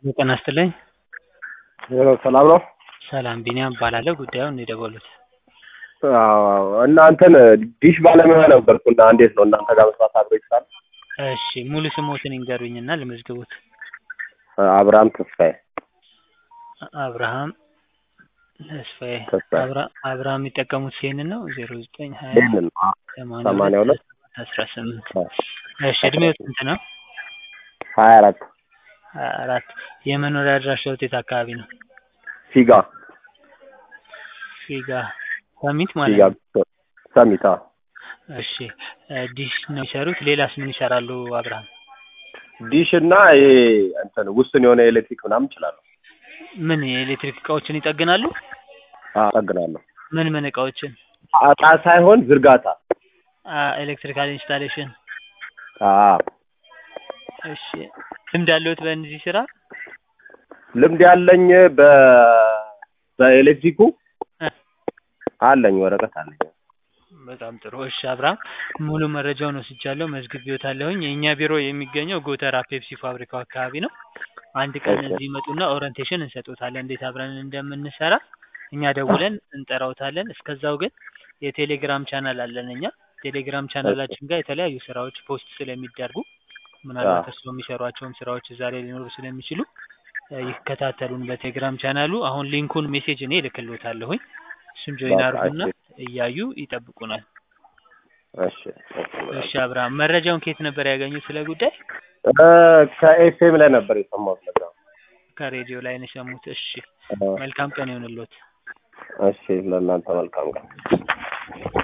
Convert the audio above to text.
ጤና ይስጥልኝ። ሄሎ ሰላም ነው? ሰላም ቢኒያም እባላለሁ። ጉዳዩን የደወሉት አዎ እናንተን ዲሽ ባለሙያ ነበርኩ እና እንዴት ነው እናንተ ጋር መስራት አብሮ ይችላል? እሺ ሙሉ ስሞትን ይንገሩኝና ልመዝግቡት። አብርሃም ተስፋዬ አብርሃም ተስፋዬ ተስፋዬ። አብራ- አብርሃም የሚጠቀሙት ይሄንን ነው ዜሮ ዘጠኝ ሀያ ይህንን ሰማንያ ሁለት አስራ ስምንት እሺ እድሜው ስንት ነው? ሀያ አራት ሀያ አራት የመኖሪያ አድራሻው የት አካባቢ ነው? ፊጋ ፊጋ ሰሚት ማለት ፊጋ ነው። ሰሚታ እሺ ዲሽ ነው የሚሰሩት። ሌላስ ምን ይሰራሉ አብርሃም? ዲሽ እና ይሄ እንትን ውስን የሆነ ኤሌክትሪክ ምናምን እችላለሁ። ምን የኤሌክትሪክ እቃዎችን ይጠግናሉ? አዎ እጠግናለሁ። ምን ምን እቃዎችን? እቃ ሳይሆን ዝርጋታ። ኤሌክትሪካል ኢንስታሌሽን። አዎ እሺ ልምድ አለዎት በእነዚህ ስራ? ልምድ ያለኝ በ በኤሌክትሪኩ እ አለኝ፣ ወረቀት አለኝ። በጣም ጥሩ። እሺ አብርሃም ሙሉ መረጃውን ወስጃለሁ፣ መዝግቤዎታለሁኝ። የእኛ ቢሮ የሚገኘው ጎተራ ፔፕሲ ፋብሪካው አካባቢ ነው። አንድ ቀን ኦኬ። እዚህ ይመጡና ኦሪንቴሽን እንሰጦታለን እንዴት አብረን እንደምንሰራ እኛ ደውለን እንጠራውታለን። እስከዛው ግን የቴሌግራም ቻናል አለን እኛ ቴሌግራም ቻናላችን ጋር የተለያዩ ስራዎች ፖስት ስለሚደርጉ ምናልባት አዎ። እርስዎ የሚሰሯቸውም ስራዎች እዛ ላይ ሊኖሩ ስለሚችሉ እ ይከታተሉን በቴሌግራም ቻናሉ። አሁን ሊንኩን ሜሴጅ እኔ እልክልዎታለሁኝ። እሱን ጆይን በቃ አድርጉና እሺ፣ እያዩ ይጠብቁናል። እሺ፣ እሺ። እሺ አብርሃም መረጃውን ከየት ነበር ያገኙት ስለ ጉዳይ? እ ከኤፍኤም ላይ ነበር የሰማሁት ነገር። ከሬዲዮ ላይ ነው የሰሙት። እሺ እ መልካም ቀን ይሁንልዎት። እሺ፣ ለእናንተ መልካም ቀን።